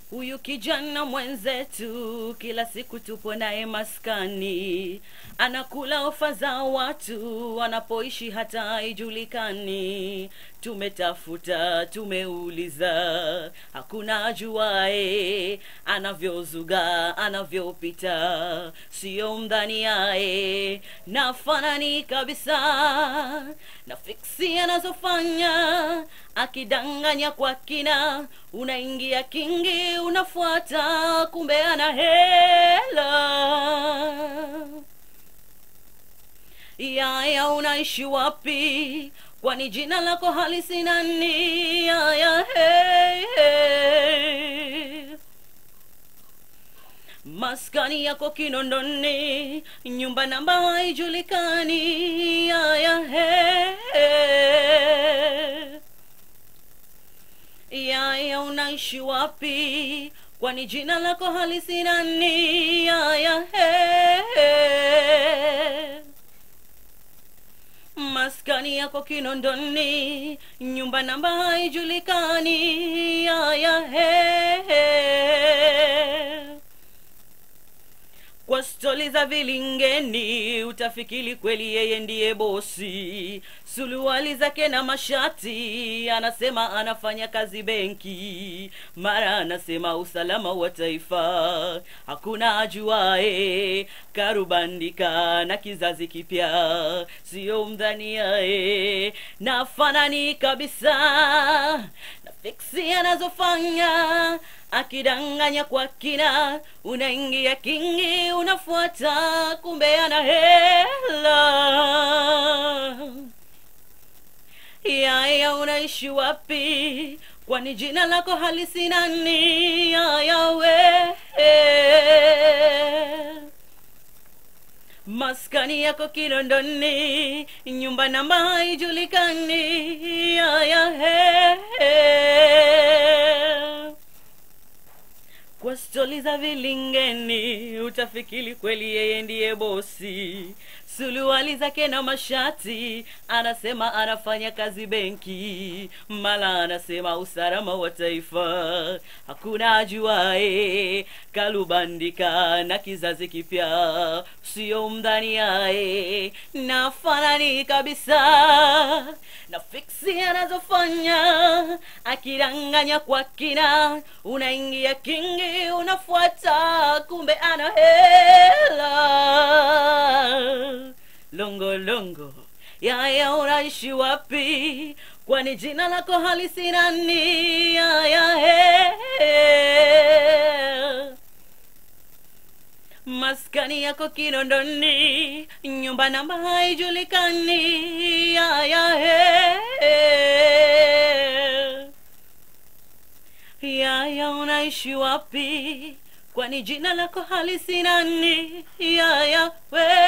Huyu kijana mwenzetu kila siku tupo naye maskani, anakula ofa za watu wanapoishi hata haijulikani. Tumetafuta, tumeuliza, hakuna ajuae anavyozuga, anavyopita, sio mdhani yae nafanani kabisa na fiksi anazofanya akidanganya kwa kina, unaingia kingi, unafuata, kumbe ana hela. Yaya, unaishi wapi? Kwani jina lako halisi nani? Yaya, hey, hey. Maskani yako Kinondoni, nyumba namba haijulikani. Yaya, hey, hey. Yaya, unaishi wapi? Kwani jina lako halisi nani? Yaya, hey, hey. Maskani yako Kinondoni, nyumba namba haijulikani. Yaya, hey, hey. Kwa stori za vilingeni utafikiri kweli yeye ndiye bosi. Suruali zake na mashati, anasema anafanya kazi benki, mara anasema usalama wa taifa. Hakuna ajuae, karubandika na kizazi kipya, sio mdhaniae, nafanani kabisa na fiksi anazofanya akidanganya kwa kina, unaingia kingi, unafuata, kumbe ana hela. Yaya, unaishi wapi? Kwani jina lako halisi nani? Yaya we maskani yako Kinondoni, nyumba namba haijulikani. Yaya he kwa stori za vilingeni utafikiri kweli yeye ndiye bosi. Suruali zake na mashati, anasema anafanya kazi benki, mala anasema usalama wa taifa. Hakuna ajuae, kalubandika na kizazi kipya, sio mdhani yae, nafanani kabisa na fiksi anazofanya, akidanganya kwa kina, unaingia kingi, unafuata, kumbe ana hela longo longo yaya unaishi wapi kwani jina lako halisi nani yaya he maskani yako kinondoni nyumba namba haijulikani yaya he yaya unaishi wapi kwani jina lako halisi nani yaya we